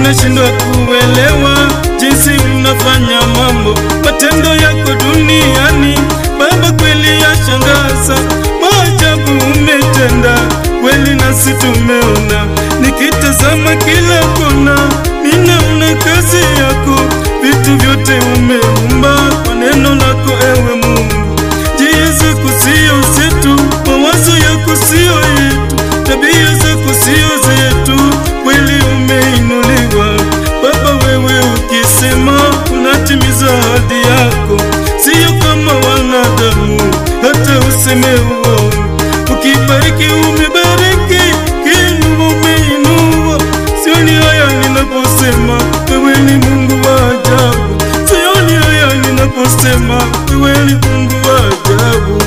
ninashindwa kuelewa jinsi unafanya mambo, matendo yako duniani Baba, kweli yashangaza, maajabu umetenda kweli, nasi tumeona, nikitazama kila kona, ninaona kazi yako, vitu vyote umeumba kwa neno lako, ewe Mungu. Njia zako sio zetu, mawazo yako sio yetu, tabia zako sio zetu, kweli umeinuliwa Baba. Wewe ukisema unatimiza ahadi yako, sio kama wanadamu, hata useme uongo. Ukibariki umebariki, kiinua umeinua. Sioni haya ninaposema wewe ni Mungu wa ajabu, sioni haya ninaposema wewe ni Mungu wa ajabu.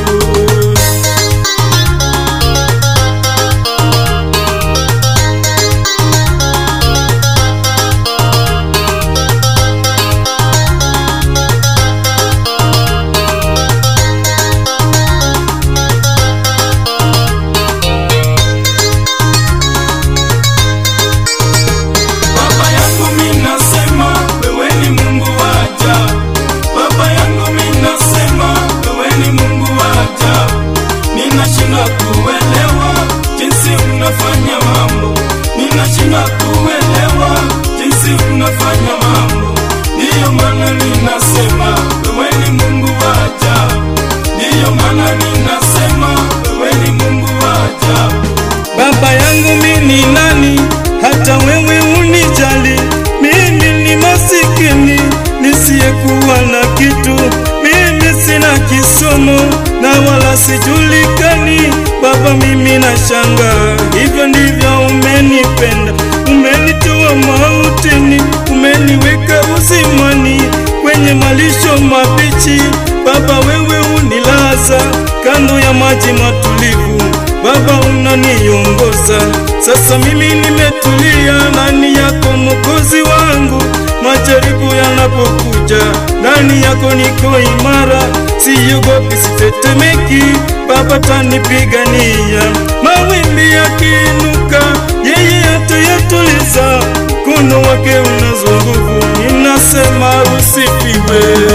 Baba yangu mimi nasema wewe ni Mungu wa ajabu. Baba yangu mimi nasema wewe ni Mungu wa ajabu. Ninashindwa kuelewa jinsi unafanya mambo. Ninashindwa kuelewa jinsi unafanya mambo. Ndiyo maana ninasema wewe ni Mungu wa ajabu. Ndiyo maana ninasema wewe ni Mungu wa ajabu. Baba yangu mimi ni nani hata wewe unijali? Mimi ni masikini nisiyekuwa na kitu, mimi sina kisomo na wala sijulikani. Baba, mimi nashangaa, hivyo ndivyo umenipenda, umenitoa mautini, umeniweka uzimani kwenye malisho mabichi. Baba, wewe unilaza kando ya maji matulivu Baba unaniongoza sasa, mimi nimetulia ndani yako Mwokozi wangu. Majaribu yanapokuja ndani yako niko imara, siogopi, sitetemeki. Baba tanipigania, mawimbi yakiinuka, yeye atayatuliza. Mkono wake unazo nguvu, ninasema usifiwe.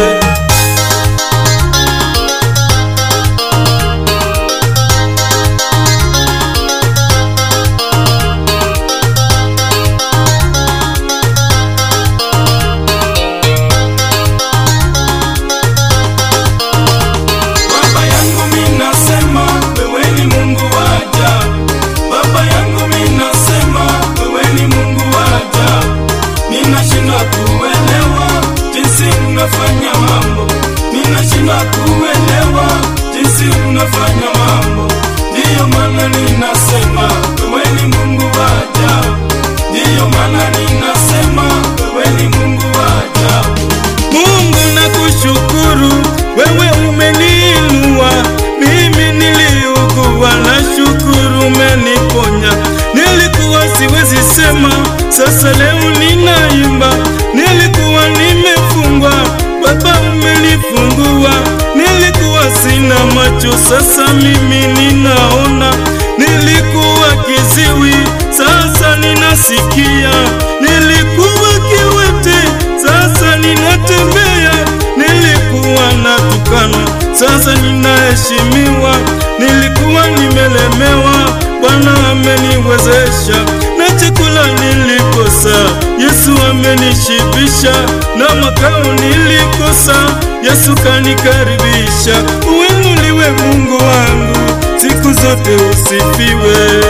Baba yangu mimi nasema wewe ni Mungu wa ajabu. Baba yangu mimi nasema wewe ni Mungu wa ajabu. Ninashindwa kuelewa jinsi unafanya mambo. Ninashindwa kuelewa jinsi unafanya mambo. Ndiyo maana ninasema wewe ni Mungu wa ajabu. Ndiyo maana ninasema wewe ni Mungu wa ajabu. Mungu nakushukuru, wewe umeniinua. Mimi niliugua, na shukuru umeniponya. Nilikuwa siwezi sema, sasa leo ninaimba. Nilikuwa nimefungwa, Baba umenifungua. Nilikuwa sina macho, sasa mimi ninaona. Nilikuwa kiziwi, sasa ninasikia. Nilikuwa kiwete, sasa ninatembea. Nilikuwa natukana, sasa ninaheshimiwa. Nilikuwa nimelemewa, Bwana ameniwezesha. Na chakula nilikosa, Yesu amenishibisha. Na makao nilikosa, Yesu kanikaribisha. Uinuliwe Mungu wangu, siku zote usifiwe.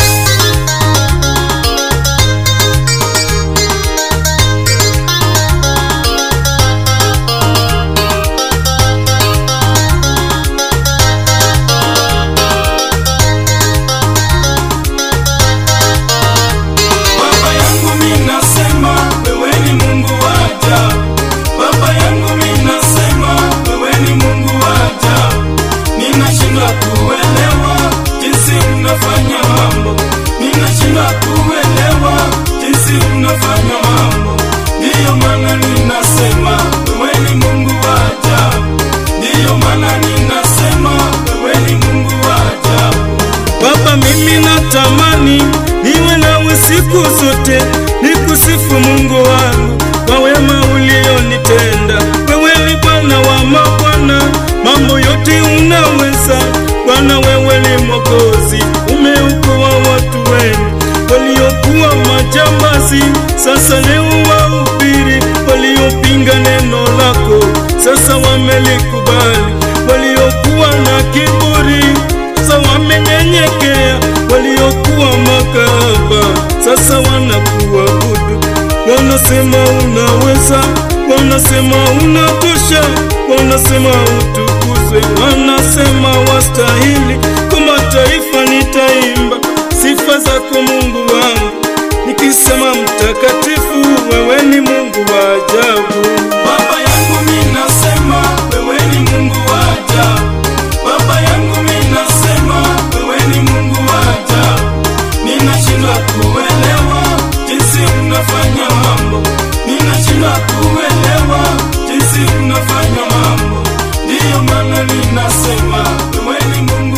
Baba yangu mimi nasema wewe ni Mungu wa ajabu. Baba yangu mimi nasema wewe ni Mungu wa ajabu. Ninashindwa kuelewa jinsi unafanya mambo. Ninashindwa kuelewa jinsi unafanya mambo. Ndiyo maana ninasema wewe ni Mungu wa ajabu. Ndiyo maana ninasema wewe ni Mungu wa ajabu. Baba, mimi natamani niwe nawe siku zote, niku nikusifu Mungu wangu kwa wema ulionitenda. Wewe ni Bwana wa mabwana, mambo yote unaweza. Bwana, wewe ni Mwokozi, umeokoa watu wenu waliokuwa majambazi, sasa leo wahubiri. Waliopinga neno lako, sasa wamelikubali. Waliokuwa na kiburi, sasa wamenyenyekea. Waliokuwa makahaba, sasa wanakuabudu. Wanasema unaweza, wanasema unatosha, wanasema utukuzwe, wanasema wastahili. Kwa mataifa nitaimba sifa zako Mungu wangu, nikisema mtakatifu, wewe ni Mungu wa ajabu. Baba yangu mimi nasema wewe ni Mungu wa ajabu. Baba yangu mimi nasema wewe ni Mungu wa ajabu. Ninashindwa kuelewa jinsi unafanya mambo. Ninashindwa kuelewa jinsi unafanya mambo. Ndiyo maana ninasema wewe ni Mungu